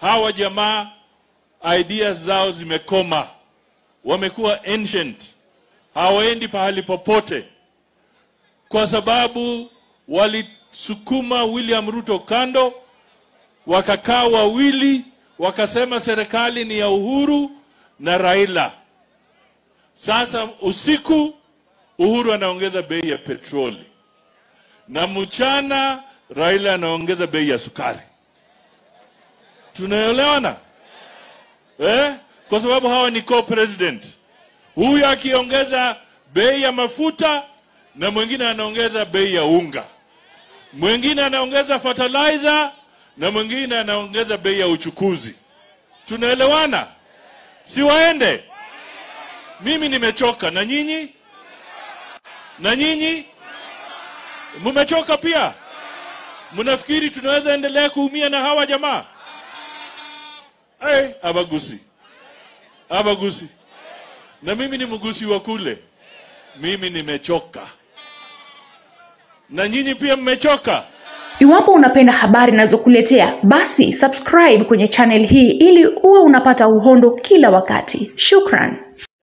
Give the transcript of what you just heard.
hawa jamaa ideas zao zimekoma, wamekuwa ancient, hawaendi pahali popote, kwa sababu walisukuma William Ruto kando, wakakaa wawili, wakasema serikali ni ya Uhuru na Raila. Sasa usiku Uhuru anaongeza bei ya petroli na mchana Raila anaongeza bei ya sukari. Tunaelewana eh? Kwa sababu hawa ni co-president, huyu akiongeza bei ya mafuta na mwingine anaongeza bei ya unga, mwingine anaongeza fertilizer na mwingine anaongeza bei ya uchukuzi. Tunaelewana? Si waende? Mimi nimechoka, na nyinyi na nyinyi mmechoka pia? Mnafikiri tunaweza endelea kuumia na hawa jamaa? Hey, abagusi abagusi, na mimi ni mgusi wa kule. Mimi nimechoka, na nyinyi pia mmechoka. Iwapo unapenda habari ninazokuletea basi subscribe kwenye channel hii ili uwe unapata uhondo kila wakati. Shukran.